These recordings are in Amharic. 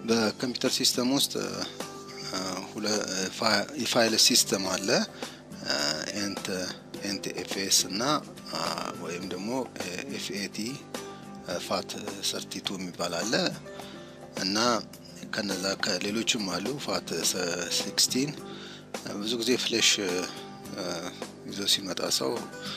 በኮምፒውተር ሲስተም ውስጥ የፋይል ሲስተም አለ ኤንት ኤንት ኤፍኤስ እና ወይም ደግሞ ኤፍኤቲ ፋት ሰርቲቱ የሚባል አለ እና ከነዛ ከሌሎችም አሉ ፋት ሲክስቲን ብዙ ጊዜ ፍሌሽ ይዞ ሲመጣ ሰው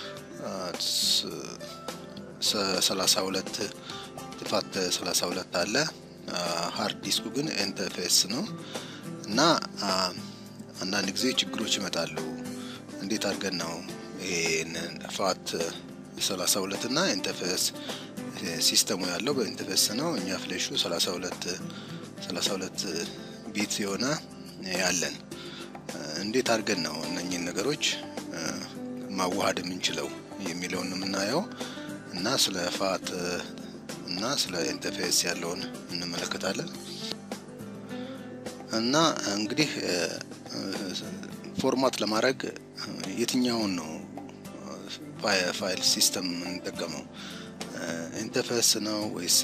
ሰላሳ ሁለት ፋት ሰላሳ ሁለት አለ ሀርድ ዲስኩ ግን ኤንተፌስ ነው እና አንዳንድ ጊዜ ችግሮች ይመጣሉ እንዴት አድርገን ነው ይሄንን ፋት ሰላሳ ሁለት እና ኢንተርፌስ ሲስተሙ ያለው በኢንተርፌስ ነው እኛ ፍሌሹ ሰላሳ ሁለት ሰላሳ ሁለት ቢት የሆነ ያለን እንዴት አድርገን ነው እነኚህን ነገሮች ማዋሃድ የምንችለው የሚለውን የምናየው እና ስለ ፋት እና ስለ ኢንተርፌስ ያለውን እንመለከታለን እና እንግዲህ ፎርማት ለማድረግ የትኛውን ነው ፋይል ሲስተም የምንጠቀመው ኢንተርፌስ ነው ወይስ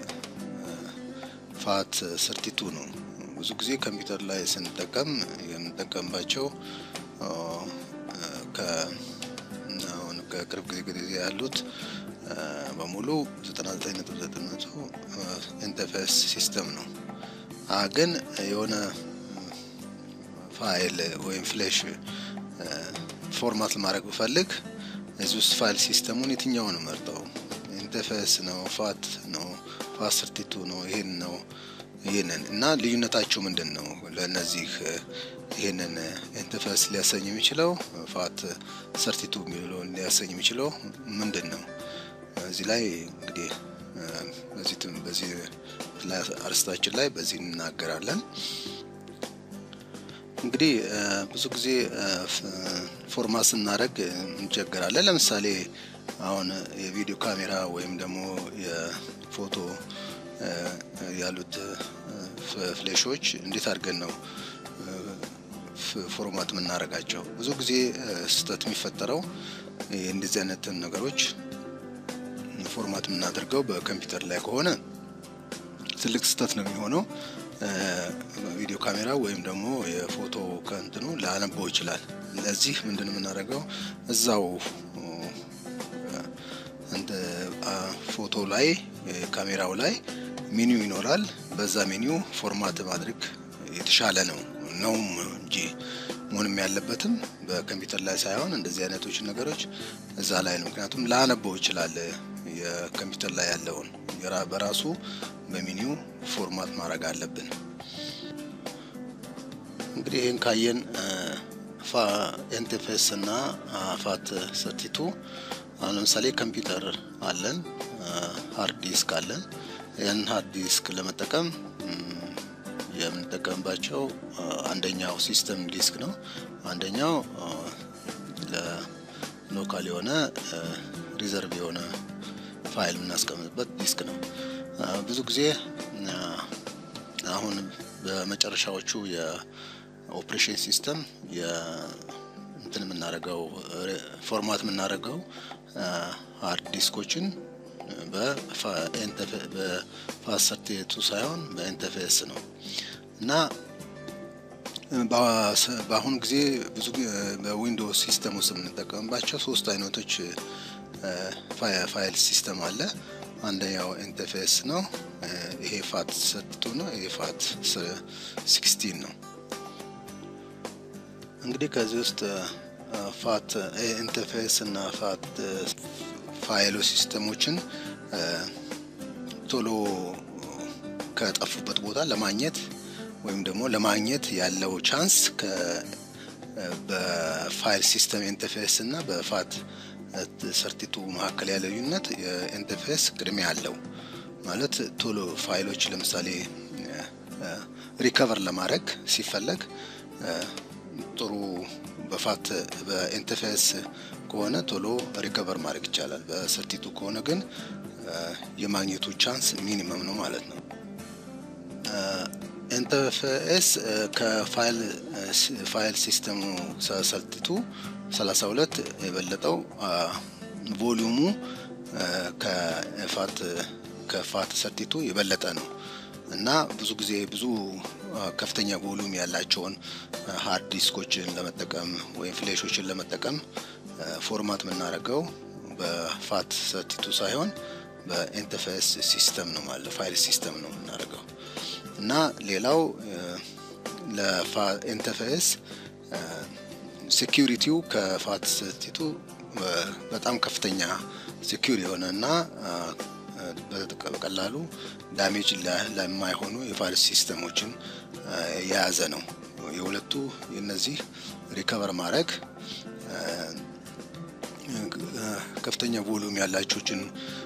ፋት ሰርቲቱ ነው ብዙ ጊዜ ኮምፒውተር ላይ ስንጠቀም የምንጠቀምባቸው ከቅርብ ጊዜ ጊዜ ያሉት በሙሉ 99.9 ኢንተርፌስ ሲስተም ነው ግን የሆነ ፋይል ወይም ፍሌሽ ፎርማት ለማድረግ ብፈልግ እዚህ ውስጥ ፋይል ሲስተሙን የትኛውን መርጠው ኢንተርፌስ ነው ፋት ነው ፋት ሰርቲቱ ነው ይሄን ነው ይህንን እና ልዩነታቸው ምንድን ነው ለእነዚህ ይህንን ኢንተርፌስ ሊያሰኝ የሚችለው ፋት ሰርቲቱ የሚለውን ሊያሰኝ የሚችለው ምንድን ነው እዚህ ላይ እንግዲህ በዚህ በዚህ አርስታችን ላይ በዚህ እንናገራለን እንግዲህ ብዙ ጊዜ ፎርማት ስናደረግ እንቸገራለን ለምሳሌ አሁን የቪዲዮ ካሜራ ወይም ደግሞ የፎቶ ያሉት ፍሌሾች እንዴት አድርገን ነው ፎርማት የምናደርጋቸው ብዙ ጊዜ ስህተት የሚፈጠረው እንደዚህ አይነትን ነገሮች ፎርማት የምናደርገው በኮምፒውተር ላይ ከሆነ ትልቅ ስህተት ነው የሚሆነው ቪዲዮ ካሜራ ወይም ደግሞ የፎቶ ከንትኑ ላነበው ይችላል ለዚህ ምንድን የምናደርገው እዛው ፎቶ ላይ ካሜራው ላይ ሜኒው ይኖራል በዛ ሜኒው ፎርማት ማድረግ የተሻለ ነው ነውም እንጂ መሆንም ያለበትም በኮምፒውተር ላይ ሳይሆን እንደዚህ አይነቶች ነገሮች እዛ ላይ ነው ምክንያቱም ላነበው ይችላል የኮምፒውተር ላይ ያለውን በራሱ በሚኒው ፎርማት ማድረግ አለብን እንግዲህ ይህን ካየን ኢንተርፌስ እና ፋት ሰርቲቱ አሁን ለምሳሌ ኮምፒውተር አለን ሃርድ ዲስክ አለን ያን ሃርድ ዲስክ ለመጠቀም የምንጠቀምባቸው አንደኛው ሲስተም ዲስክ ነው አንደኛው ለሎካል የሆነ ሪዘርቭ የሆነ ፋይል የምናስቀምጥበት ዲስክ ነው ብዙ ጊዜ አሁን በመጨረሻዎቹ የኦፕሬሽን ሲስተም እንትን የምናደርገው ፎርማት የምናደርገው ሃርድ ዲስኮችን በፋሰርቴቱ ሳይሆን በኢንተርፌስ ነው እና በአሁኑ ጊዜ ብዙ በዊንዶውስ ሲስተም ውስጥ የምንጠቀምባቸው ሶስት አይነቶች ፋይል ሲስተም አለ አንደኛው ኢንተርፌስ ነው ይሄ ፋት ሰርቲቱ ነው ይሄ ፋት ሲክስቲን ነው እንግዲህ ከዚህ ውስጥ ፋት ኢንተርፌስ እና ፋት ፋይሎ ሲስተሞችን ቶሎ ከጠፉበት ቦታ ለማግኘት ወይም ደግሞ ለማግኘት ያለው ቻንስ በፋይል ሲስተም ኢንተርፌስ እና በፋት ሰርቲቱ መካከል ያለ ልዩነት የኢንተርፌስ ቅድሚያ አለው ማለት ቶሎ ፋይሎች ለምሳሌ ሪከቨር ለማድረግ ሲፈለግ ጥሩ በፋት በኢንተርፌስ ከሆነ ቶሎ ሪከቨር ማድረግ ይቻላል በሰርቲቱ ከሆነ ግን የማግኘቱ ቻንስ ሚኒመም ነው ማለት ነው ኢንተርፌስ ከፋይል ሲስተሙ ሰርቲቱ 32 የበለጠው ቮሊዩሙ ከፋት ከፋት ሰርቲቱ የበለጠ ነው እና ብዙ ጊዜ ብዙ ከፍተኛ ቮሉም ያላቸውን ሃርድ ዲስኮችን ለመጠቀም ወይም ፍሌሾችን ለመጠቀም ፎርማት የምናደርገው በፋት ሰርቲቱ ሳይሆን በኢንተርፌስ ሲስተም ነው ማለት ፋይል ሲስተም ነው የምናደርገው እና ሌላው ለኢንተርፌስ ሴኪሪቲው ከፋት ሰርቲቱ በጣም ከፍተኛ ሴኪር የሆነ እና በቀላሉ ዳሜጅ ለማይሆኑ የፋይል ሲስተሞችን የያዘ ነው። የሁለቱ የነዚህ ሪከቨር ማድረግ ከፍተኛ ቮሉም ያላቸውን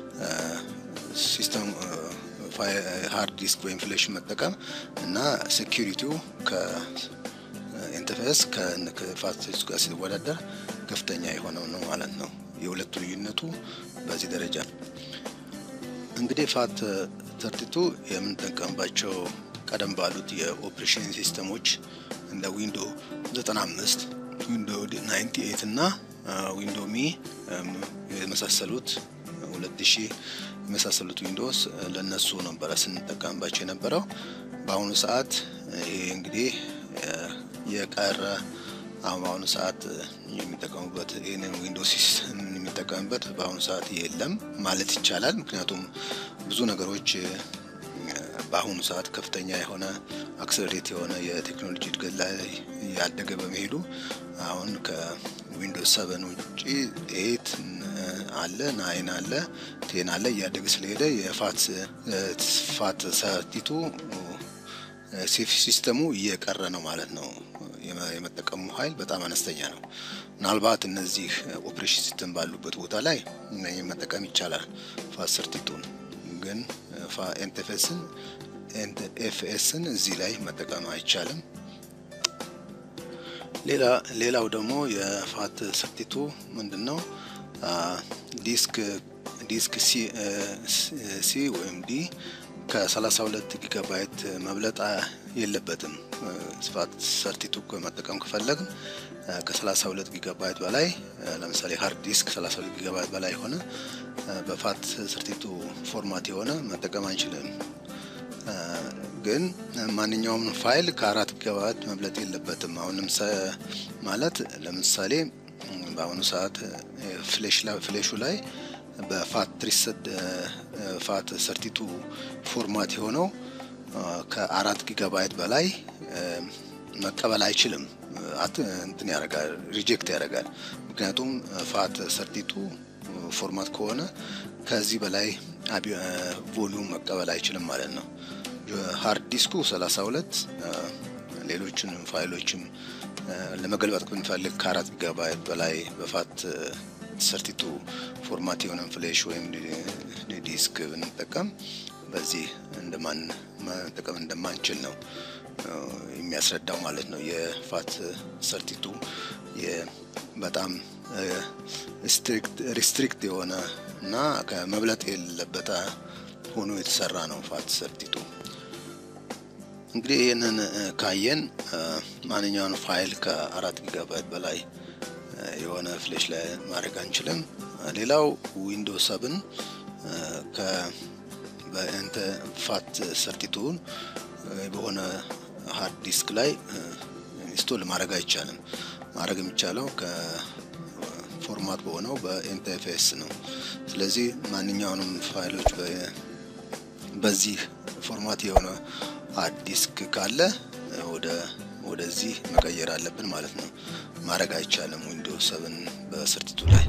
ሲስተም ሃርድ ዲስክ ወይም ፍሌሽ መጠቀም እና ሴኪሪቲው ከኢንተርፌስ ከፋት ጋር ሲወዳደር ከፍተኛ የሆነው ነው ማለት ነው። የሁለቱ ልዩነቱ በዚህ ደረጃ እንግዲህ ፋት ተርቲቱ የምንጠቀምባቸው ቀደም ባሉት የኦፕሬሽን ሲስተሞች እንደ ዊንዶ 95 ዊንዶ 98 እና ዊንዶ ሚ የመሳሰሉት 2000 የመሳሰሉት ዊንዶስ ለነሱ ነበረ ስንጠቀምባቸው የነበረው። በአሁኑ ሰዓት ይሄ እንግዲህ የቀረ አሁን በአሁኑ ሰዓት የሚጠቀሙበት ይህንን ዊንዶስ የሚጠቀምበት በአሁኑ ሰዓት የለም ማለት ይቻላል። ምክንያቱም ብዙ ነገሮች በአሁኑ ሰዓት ከፍተኛ የሆነ አክሰለሬት የሆነ የቴክኖሎጂ እድገት ላይ ያደገ በመሄዱ አሁን ከዊንዶስ ሰቨን ውጭ ኤት አለ፣ ናይን አለ፣ ቴን አለ እያደገ ስለሄደ የፋት ፋት ሰርቲቱ ሲስተሙ እየቀረ ነው ማለት ነው። የመጠቀሙ ኃይል በጣም አነስተኛ ነው። ምናልባት እነዚህ ኦፕሬሽን ሲስተም ባሉበት ቦታ ላይ መጠቀም ይቻላል። ፋት ሰርቲቱን ግን ኤንቴፌስን ኤፍኤስን እዚህ ላይ መጠቀም አይቻልም። ሌላ ሌላው ደግሞ የፋት ሰርቲቱ ምንድን ነው? ዲስክ ዲስክ ሲ ወይም ዲ ከ32 ጊጋባይት መብለጥ የለበትም። ፋት ሰርቲቱ መጠቀም ከፈለግን ከ32 ጊጋባይት በላይ ለምሳሌ ሃርድ ዲስክ 32 ጊጋባይት በላይ የሆነ በፋት ሰርቲቱ ፎርማት የሆነ መጠቀም አንችልም። ግን ማንኛውም ፋይል ከአራት ጊጋባይት መብለጥ የለበትም። አሁን ማለት ለምሳሌ በአሁኑ ሰዓት ፍሌሹ ላይ በፋት ትሪሰድ ፋት ሰርቲቱ ፎርማት የሆነው ከአራት ጊጋባይት በላይ መቀበል አይችልም። እንትን ያደርጋል፣ ሪጀክት ያደርጋል። ምክንያቱም ፋት ሰርቲቱ ፎርማት ከሆነ ከዚህ በላይ ቮሊዩም መቀበል አይችልም ማለት ነው። ሃርድ ዲስኩ 32 ሌሎችንም ፋይሎችም ለመገልበጥ ብንፈልግ ከአራት ጊጋባይት በላይ በፋት ሰርቲቱ ፎርማት የሆነን ፍሌሽ ወይም ዲስክ ብንጠቀም በዚህ እንደማን መጠቀም እንደማንችል ነው የሚያስረዳው ማለት ነው። የፋት ሰርቲቱ በጣም ሪስትሪክት የሆነ እና ከመብለጥ የሌለበት ሆኖ የተሰራ ነው ፋት ሰርቲቱ። እንግዲህ ይህንን ካየን ማንኛውን ፋይል ከአራት ጊጋባይት በላይ የሆነ ፍሌሽ ላይ ማድረግ አንችልም። ሌላው ዊንዶ ሰብን በእንተ ፋት ሰርቲቱን በሆነ ሃርድ ዲስክ ላይ ኢንስቶል ማድረግ አይቻልም። ማድረግ የሚቻለው ከፎርማት በሆነው በኤንቲኤፍኤስ ነው። ስለዚህ ማንኛውንም ፋይሎች በዚህ ፎርማት የሆነ ሃርድ ዲስክ ካለ ወደ ወደዚህ መቀየር አለብን ማለት ነው። ማድረግ አይቻልም ዊንዶውስ ሰብን በሰርቲቱ ላይ